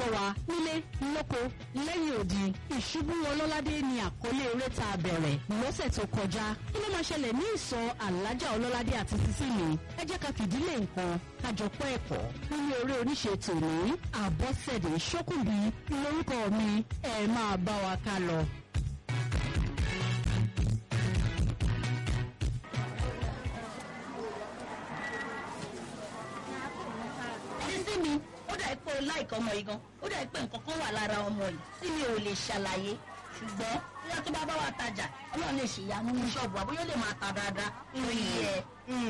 gbọ́ wa nílé lóko lẹ́yìn odi ìṣubú ọlọ́ládé ni àkọlé eré tá a bẹ̀rẹ̀ lọ́sẹ̀ tó kọjá kí ló máa ṣẹlẹ̀ ní ìsọ̀ alájà ọlọ́ládé àti sísìlì ẹ jẹ́ ká fìdílé nǹkan kájọ pẹ́ ẹ̀kọ́ nínú eré oníṣe tòní àbọ̀sẹ̀dé ṣókùnbí lórúkọ mi ẹ máa bá wa ká lọ. sísí mi ó dà pé o láìka ọmọ yìí gan ó dà pé nǹkan kan wà lára ọmọ yìí tí mi ò lè ṣàlàyé ṣùgbọ́n bóyá tó bá bá wa tajà ọlọ́run lè ṣèyanu ní ṣọ́ọ̀bù àbóyá ó lè máa ta dáadáa lórí ẹ̀.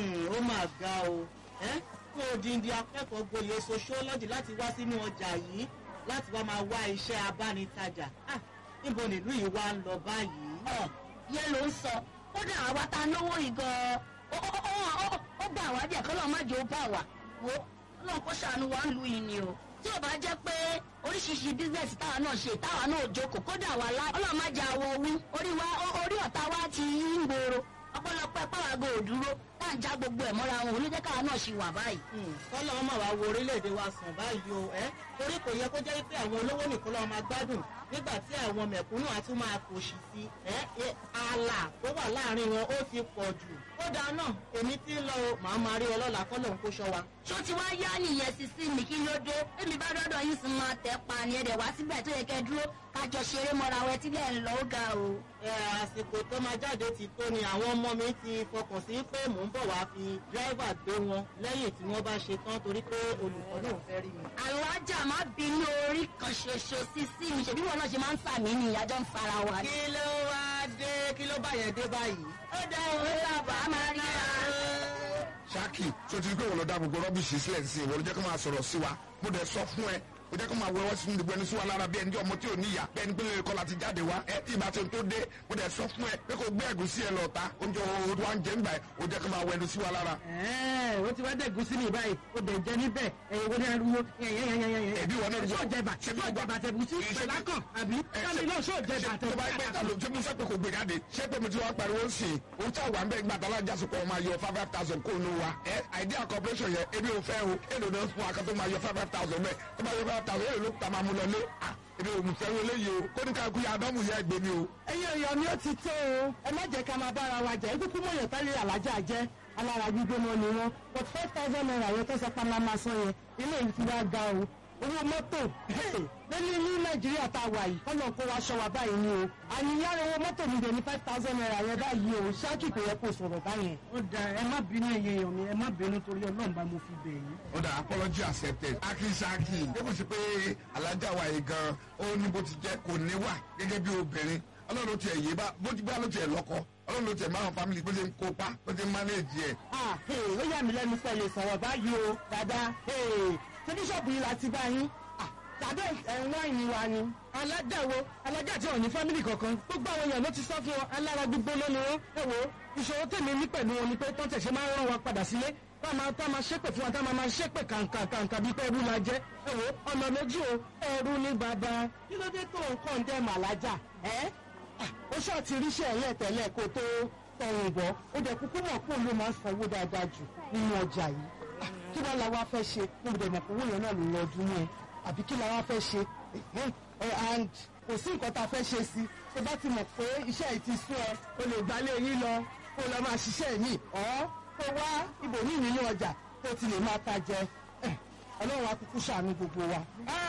ó máa ga o ẹ́ fún odindi akẹ́kọ̀ọ́ gboyè sociology láti wá sínú ọjà yìí láti wá máa wá iṣẹ́ abánitajà Ah, níbo nílùú yìí wá ń lọ báyìí. ọ̀ yẹn ló ń sọ kódà àwa ta náwó yìí gan-an ó- ó- ó- ó- ó gbà wá díẹ̀ kọ́lọ́ má jẹ́ ó bà wá wo ọlọ́run kó ṣàánú wa ń lu yìí ni o tí ò bá jẹ́ pé oríṣiríṣi bísíǹsì táwa náà ṣe táwa náà jókòó kódà wà lá ọlọ́run má jẹ́ àwọ̀ owó orí wa ó- orí ọ̀tá wa ti yí ń gbòòrò ọpọlọpọ pàwágò òdúró tá à ń já gbogbo ẹ̀ mọ́ra wọn olójẹ́ káwa náà ṣì wà báyìí. kọ́lọ́ ọmọ wa wo orílẹ̀-èdè wa sàn báyìí o ẹ́ torí kò yẹ kó jẹ́ pé àwọn olówó nìkan lọ́wọ́ máa gbádùn nígbà tí àwọn mẹ̀kúnnù á tún máa kòṣì sí ẹ́ ẹ́, ààlà tó wà láàrin wọn ó ti pọ̀ jù. ó dáa náà èmi tí ń lọ o màá máa rí ọlọ́lá kọ́lọ̀ ń kó ṣọ́ wa. ṣó ti wá yá nìyẹn sísí mi kí ló dé èmi bá dọ́dọ̀ yín sì máa tẹ̀ pa ni ẹ̀dẹ̀ wá síbẹ̀ tó yẹ kẹ́ dúró kájọ ṣeré mọ́ra wẹ tílẹ̀ ń lọ ó ga o. ẹ àsìkò tó máa jáde ti tó ni àwọn ọmọ mi ti fọkàn sí pé mò ń bọ̀ wá fi dírẹ́fà gbé wọn lẹ́yìn tí wọ́n bá ṣe tán torí pé olùkọ́ náà fẹ́ rí mi. alájà má bínú orí kan ṣoṣo sísí mi ṣèbí wọn náà ṣe máa ń sàmì ní ìyájọ́ ń fara wa. kí ló wá dé kí ló bá yẹn dé báyìí. ó dá òwe sábà máa rí ra. ṣáàkì tó ti rí pé òun lọ dá gbogbo rọ́bìṣì sílẹ̀ sí ìwọ ló jẹ́ kó máa sọ̀rọ̀ sí wa mo dẹ̀ sọ fún ẹ o jẹ́ kó máa wẹ́wọ́ sínú gbogbo ẹni sí wa lára bí ẹni tí ọmọ tí ò níyà bí ẹni pé lè kọ́ láti jáde wá ẹ tí ìbá tó tó dé mo dẹ̀ sọ fún ẹ pé kò gbé ẹ̀gúsí ẹ lọ́ta oúnjẹ o wa ń jẹ nígbà ẹ o jẹ́ kó máa wẹ́nu sí wa lára. Ẹ́ẹ̀, ó ti wá dẹ̀gún sí mi báyìí ó dẹ̀ jẹ níbẹ̀ ẹ̀yìn wo ni ariwo yẹ̀yẹ̀yẹ̀yẹ̀. Ẹbí wọn náà ṣó jẹ bà ṣó jẹ bàtẹ̀ bùsí pẹ̀lákàn àbí kámi náà ṣó jẹ bàtẹ̀ tó bá gbé ta ló ṣé mo fẹ́ pé kò gbé jáde ṣé pé mo ti wá pariwo ń sìn òun tí àwọn àgbẹ̀ gbàtà alájà sọ pé wọ́n máa yọ five five thousand kó nu wa ẹ idea corporation yẹn ebi ò fẹ́ o èlò náà fún wa kan tó máa yọ five five thousand bẹ́ẹ̀ tó máa yọ five thousand èlò ló ta máa mú lọ lé ah ebi ò mú fẹ́ wọlé yìí o kó ní ká kú yà ádámù yẹ ẹgbẹ́ mi o. ẹ̀yin èèyàn mi ó ti tó o ẹ má jẹ́ ká máa bára wa jẹ́ ikú mọ̀ yẹn tẹ́lẹ̀ alájà jẹ́ alára gbígbóná ni wọn but five thousand naira yẹn tó sọ pé máa máa san yẹn ilé yìí ti wá ga o owó mọ́tò lẹ́ni ní nàìjíríà tá a wà yìí kọ́nà kó wa ṣọ́ wa báyìí ni o àníyára owó mọ́tò mi dẹ̀ ní five thousand naira yẹn báyìí o ṣáàkì kò yẹ kó sọ̀rọ̀ báyẹn. ó da ẹ má bínú ẹyẹ èèyàn mi ẹ má bínú torí ọlọ́run bá mo fi bẹ̀ yín. ó dà apology accepted akínsaki ó kò sí pé alájà wa yìí gan ó ní bó ti jẹ́ kò ní wà gẹ́gẹ́ bí obìnrin ọlọ́run ló tiẹ̀ yé bá bó ti bá ló tiẹ̀ lọ́kọ ọlọ́run ló tiẹ̀ máa family bó ti ń kópa bó ti ń manage ẹ̀. Ah, hey, ó yà mí lẹ́nu pẹ̀lú sọ̀rọ̀ báyìí o dada ṣébí ṣọ́ọ̀bù yìí la ti bá yín Ah, tàbí ẹ̀wọ̀n ìní wa ni. aládàwo alájà tí wọn ní fámìlì kankan gbogbo àwọn èèyàn ló ti sọ fún wọn alára gbígbóná ni wọn ẹ wo ìṣòro tèmi ní pẹ̀lú wọn ni pé tọ́tẹ̀ ṣe máa ń rán wa padà sílé tá a máa tá a máa ṣépè fún wa tá a máa máa ṣépè kàǹkà kàǹkà bíi pé ẹrú la jẹ ẹ wo ọ̀nà méjì o ẹrú ní bàbá kí ló dé tó nǹkan dẹ́ màlájà ẹ́ ó ṣáà ti ríṣẹ́ ẹ̀yẹ́ tẹ́lẹ̀ kó tó tọrùn bọ́ ó dẹ̀ kúkú mọ̀ pé òun ló máa ń sanwó dáadáa jù nínú ọjà yìí Ah, kí wàá la wá fẹ́ ṣe mo dẹ̀ mọ̀ pé owó yẹn náà ló lọ ọdún yẹn àbí kí la wá fẹ́ ṣe Eh, eh, and kò sí nǹkan tá a fẹ́ ṣe sí tó bá ti mọ̀ pé iṣẹ́ yìí ti sún ẹ o lè gbalé yín lọ kó lọ máa ṣiṣẹ́ yìí ọ́ kó wá ibòmíì nínú ọjà tó ti lè máa ta jẹ Eh, ọlọ́run akúkú ṣàánú gbogbo wa.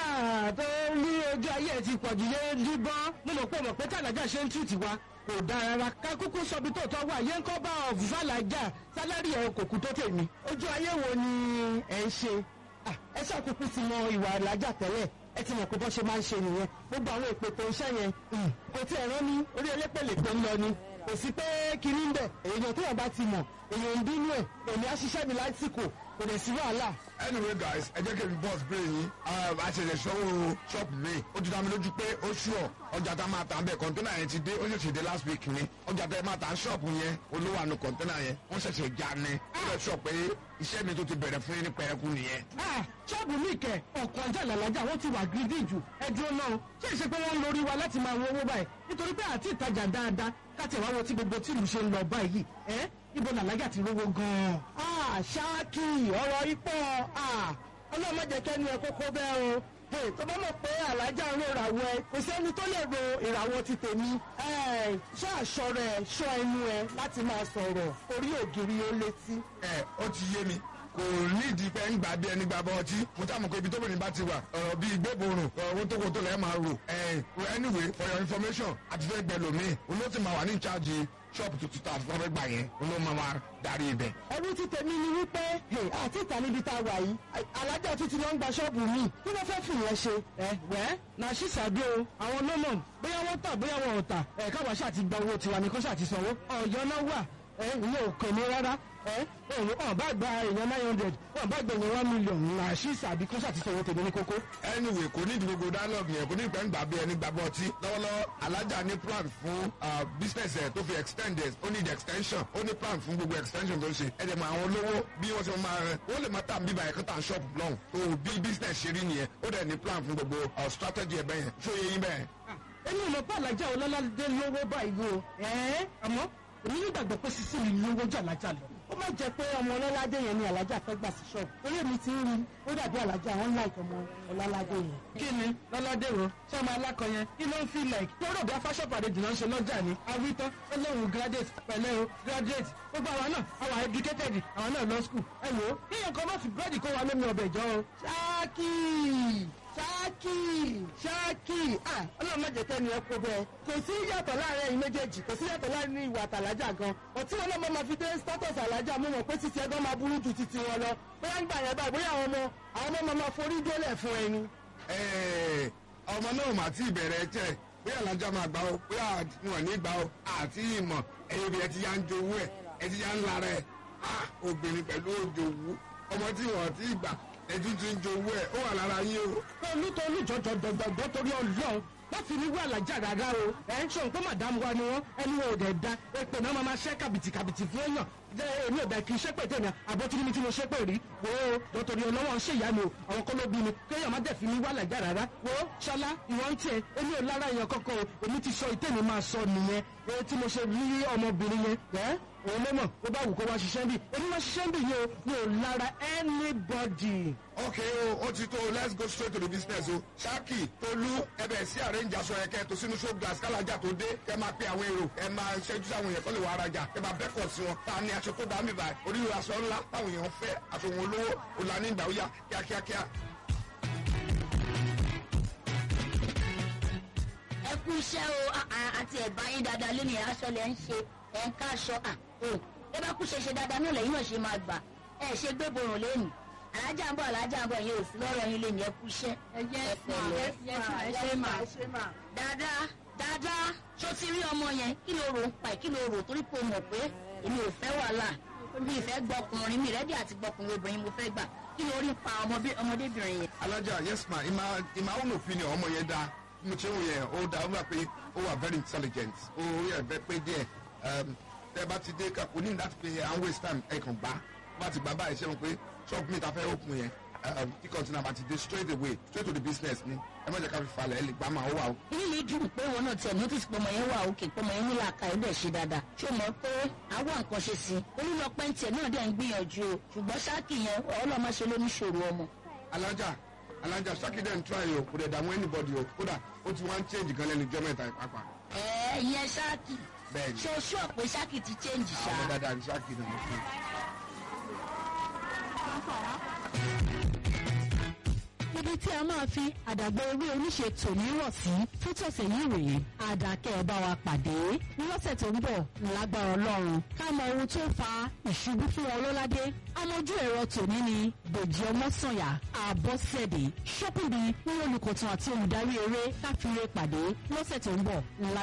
tó ní ojú ayé ẹ ti pọ̀ jù yé líbọ́n mo mọ̀ pé mọ̀ pé tàlájà ṣe ń túùtì wa kò dáa rárá ká kúkú sọbi tó tọ́ wà yé ń kọ́ bá ọ̀fù fàlàjà sálárì ẹ̀ kò kú tó tèmi. ojú ayé wo ni ẹ̀ ń ṣe? Ah, ẹ ṣàkókò ti mọ ìwà ìlàjà tẹ́lẹ̀ ẹ ti mọ̀ pé bọ́ ṣe máa ń ṣe nìyẹn gbogbo àwọn ìpètò iṣẹ́ yẹn mm, kò tí ẹ̀ rán ní orí elépèlè tó ń lọ ni kò sí pé kiri ń bẹ̀ èèyàn tó yàn bá ti mọ̀ èèyàn ń bínú ẹ̀ èmi á ṣiṣẹ́ mi lásìkò kò dẹ̀ sí wàhálà anyway guys ẹ jẹ́ kí n bọ́ọ̀sì bèrè yín àṣẹ̀ṣẹ̀ ṣọ́wọ́ ṣọ́ọ̀pù mi ó ti dá mi lójú pé ó ṣùọ̀ ọjà tá a máa tà ń bẹ̀ kọ́ńténà yẹn ti dé ó ṣẹ̀ṣẹ̀ dé last week ni ọjà tá a máa tà ń ṣọ́ọ̀pù yẹn olówó àánú kọ́ńténà yẹn wọ́n ṣẹ̀ṣẹ̀ já ni ó lè sọ pé iṣẹ́ mi tó ti bẹ̀rẹ̀ fún yín ní pẹ̀rẹ́kù nìyẹn. Ah, ṣọ́ọ̀bù mi kẹ̀ ọ̀kan ajá làlájà wọ́n ti wà gidi jù ẹ dúró náà ṣé ìṣe pé wọ́n ń lórí wa láti máa wo owó báyìí nítorí pé àti ìtajà dáadáa káti ẹ̀wá wo tí gbogbo tìlú ṣe ń lọ báyìí ẹ́ ibo làlájà ti rówó gan-an. Ah, ṣáàkì ọ̀rọ̀ ipò ọlọ́mọ jẹ́ kẹ́ni ẹ̀ kókó bẹ́ẹ̀ o Hey, tó bá mọ̀ pé alájà ń ro ìràwọ̀ ẹ kò sẹ́ni tó lè ro ìràwọ̀ ti tèmi. Ẹ, ṣọ́ aṣọ rẹ̀ ṣọ́ ẹnu ẹ láti máa sọ̀rọ̀ orí ògiri ó létí. ẹ ó ti yé mi kò nídìí pé ń gbà bí ẹni gbà bọ́ ọtí mo tá mọ̀ pé ibi tóbìnrin bá ti wà ọ̀rọ̀ bíi gbéborùn ọ̀rọ̀ tó kò tó lẹ́ẹ̀ máa rò ẹ̀ anyway for your information àti fẹ́ gbẹ lómi olóòtú máa wà ní ìcháàjì ṣọ́ọ̀bù tuntun tá a fọ́ fẹ́ gbà yẹn olóòtú máa máa darí ibẹ̀. ẹrú ti tèmi ni wípé hey, àti ìta níbi tá a wà yìí alájà tuntun ló ń gba ṣọ́ọ̀bù mi kí ló fẹ́ fìyẹn ṣe. ẹ wẹ́ na ṣíṣàdé o àwọn lọ́nà bóyá wọ́n tà bóyá wọn ò tà ẹ̀ káwa ṣáà ti gba owó tiwa ní kọ́ṣà ti sanwó ọ̀yọ́ náà wà ẹ ìyẹn ò kàn mí rárá ẹ òun ọ̀ bá gba èèyàn nine hundred ọ̀ bá gba èèyàn one million na ṣíṣàdé kọ́ṣà ti sanwó tèmi ní kókó. anyway kò ní ìdí gbogbo dialogue yẹn kò ní ìpẹ́ ń gbà bí ẹni gbà bọ́ ọtí lọ́wọ́lọ́wọ́ alájà ní plan fún ah, business ẹ̀ tó fi extend ẹ̀ ó need extension ó ní plan fún gbogbo extension tó ń ṣe ẹ̀ dẹ̀ mọ àwọn olówó bí wọ́n ṣe máa rẹ̀ wọ́n lè máa tà bíbá ẹ̀kọ́ tà ń shop long tó bí business ṣe rí nìyẹn ó dẹ̀ ní plan fún gbogbo ah, strategy ẹ̀ bẹ́yẹn ṣó yẹ yín bẹ́ẹ̀. èmi ò mọ̀ pé alájà ọlọ́ládé lówó báyìí o ẹ̀ẹ́ àmọ́ èmi nígbàgbọ́ pé sísí mi lówó jà lájà lọ. ó má jẹ́ pé ọmọ ọlọ́ládé yẹn ni alájà fẹ́ gbà sí ṣọ́ọ̀bù torí èmi ti ń rí ó dàbí alájà wọn láìka ọmọ ọlọ́ládé yẹn. kí ni lọ́ládé wo ṣé ọmọ alákọ yẹn kí ló ń fi like tó rò bí afáṣọ́pù àdéjì náà ń ṣe lọ́jà ni awítán ó lóun graduate pẹ̀lẹ́ o graduate gbogbo àwa náà àwa educated àwa náà lọ school ẹ wò ó kíyàn kan má fi búrẹ́dì kó wa lómi ọbẹ̀ jọ o. ṣáàkì ṣáàkì ṣáàkì ah ọlọ́run má jẹ́ kẹ́ni ẹ kó bẹ́ẹ̀ kò sí yàtọ̀ láàrin ẹ̀yin méjèèjì kò sí yàtọ̀ láàrin ìwà àtàlájà gan ọtí wọn náà máa fi dé status àlájà mú wọn pé títí ẹgbẹ́ máa burú ju títí wọn lọ bóyá ń gbà yẹn báyìí bóyá àwọn ọmọ àwọn ọmọ máa forí dólẹ̀ fún ẹni. Ẹ̀, ọmọ náà mà ti bẹ̀rẹ̀ tẹ̀ bóyá alájà máa gbà ó bóyá wọn ní gbà ó àti ìmọ̀ ẹ̀yin obìnrin ti yá ń jowú ẹ̀ ẹ̀ ti yá ń lara ẹ̀ Ah, obìnrin pẹ̀lú òjòwú ọmọ tí wọ́n ti gbà ẹ̀jú ti ń jowú ẹ̀ ó wà lára yín o. tolú tolú jọjọjọjọ torí ọlọ́run wọ́n fi ní wà lájà rárá o ẹ̀ ń sọ pé màdàmú wa ni wọ́n ẹni wo ò dẹ̀ da èpè náà máa ma ṣẹ́ kàbìtì kàbìtì fún èèyàn jẹ́ èmi ò bẹ̀ kí ṣépè tèmi àbótí mi tí mo ṣépè rí wo o torí ọlọ́wọ́ ń ṣèyá mi o àwọn kọ́ ló bí mi kéèyàn má dẹ̀ fi ní wà lájà rárá wo ṣọlá ìwọ ń tiẹ̀ èmi ò lára èèyàn kọ́kọ́ o èmi ti sọ ìtẹ́mi máa sọ nìyẹn èyí tí mo ṣe rí ọmọbìnrin yẹn ẹ́ òun ló mọ̀ ó bá wù kó wá ṣiṣẹ́ bí èmi máa ṣiṣẹ́ bí yìí o mi ò lára anybody. okay o ó ti tó let's go straight to the business o ṣáàkì tolú ẹbẹ̀ sí arrange aṣọ yẹn kẹ́ tó sínú show glass kálájà tó dé kẹ́ máa pe àwọn èrò ẹ máa ṣẹ́jú sáwọn èèyàn kọ́ lè wá arajà kẹ́ máa bẹ́kọ̀ sí wọn ta ni aṣọ tó dá mi báyìí oríire aṣọ ńlá táwọn èèyàn fẹ́ aṣọ wọn olówó òlànà ìgbà ó yá kíákíákíá. ẹ kú iṣẹ́ o a- a- àti ẹ̀bá yín dáadáa lónìí aṣọ lẹ̀ ń ṣe ẹ̀ ń káṣọ à o ẹ bá kú ṣe ṣe dáadáa náà lẹ́yìn náà ṣe máa gbà ẹ ṣe gbé borùn lónìí alájà ń bọ̀ alájà ń bọ̀ yẹn ò sí lọ́rọ̀ yín lónìí ẹ kú iṣẹ́. ẹ ṣe mà dáadáa dáadáa ṣó ti rí ọmọ yẹn kí ló rò ń pa ẹ̀ kí ló rò torí pé o mọ̀ pé èmi ò fẹ́ wàhálà mi ì fẹ́ gbọkùnrin mi rẹ́dí àti gbọkùnrin obìnrin mo fẹ́ gbà kí ló rí pa ọmọbí- ọmọdébìnrin yẹn. alájà yes ma in my in my own opinion ọmọ yẹn dáa mo ṣe wò yẹn ó dáa ó wà pé ó wà very intelligent ó yẹ bẹ pé díẹ̀ um, tẹ bá ti dé kakò ní láti pé à ń waste time ẹ kàn gbá bá ti gbà báyìí ṣe wọn pé shop mi ta fẹ́ open yẹn um, kí container bá ti dé straight away straight to the business ni ẹ má jẹ́ ká fi falẹ̀ ẹ lè gbá máa ó wà ó. inú mi dùn pé wọn náà tiẹ̀ notice pé ọmọ yẹn wà òkè pé ọmọ yẹn ní làákà ẹ̀ dẹ̀ ṣe dáadáa ṣé o mọ̀ pé àwọn nǹkan ṣe sí i olùlọpẹ́ ń tiẹ̀ náà dẹ̀ ń gbìyànjú o ṣùgbọ́n ṣáàkì yẹn ọlọ́mọ ṣe ló ní ṣòro ọmọ. alájà alájà sákìdẹ̀ ń try o kò dẹ̀ dààmú anybody o kódà ó ti wá ń change gan lẹ́nu ìjọ mẹ́ta ìpápá ẹ ìyẹn ṣáàkì bẹ́ẹ̀ ni ṣe o ṣọ́ pé ṣáàkì ti change ṣá. àwọn dáadáa ní sákìdẹ̀ ń fún ibi tí a máa fi àdàgbà ewé oníṣe tòní rọ̀ sí fún tọ̀sẹ̀ yìí rèé àdàkẹ́ ẹ̀ bá wa pàdé lọ́sẹ̀ tó ń bọ̀ lágbára ọlọ́run ká mọ ohun tó fa ìṣubú fún ọlọ́ládé amójú ẹ̀rọ tòní ni dèjì ọmọ́sànyà àbọ̀sẹ̀dé ṣọ́pìnì ní olùkọ̀tàn àti olùdarí eré káfíńrè pàdé lọ́sẹ̀ tó ń bọ̀